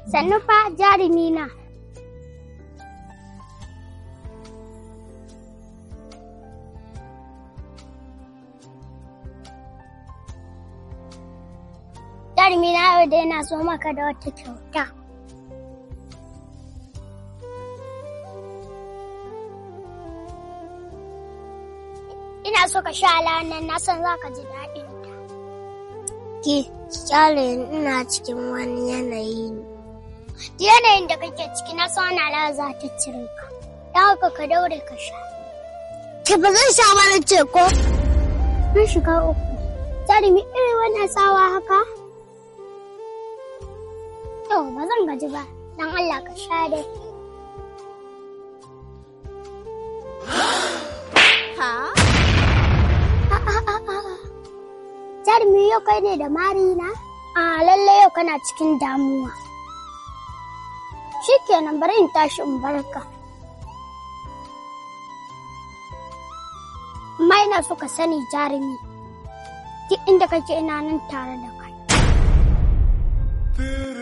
Sannu fa jarumi na. Jarumi na yau dai na so maka da wata kyauta. Ina so ka sha alawan nan na san za ka ji daɗin ta. Ki, kyale ina cikin wani yanayi ne. Duk yanayin da kake ciki na san wani alawa za ta cire ka. Don haka ka daure ka sha. Ki ba zan sha ba na ce ko? Mun shiga uku. Jarumi irin wannan tsawa haka? To, ba zan gaji ba. Don Allah ka sha dai. Ha? Jarumi yau kai ne da marina? A lalle yau kana cikin damuwa. Shikenan bari in tashi in barka. Amma ina so ka sani jarumi. Duk inda kake ina nan tare da kai.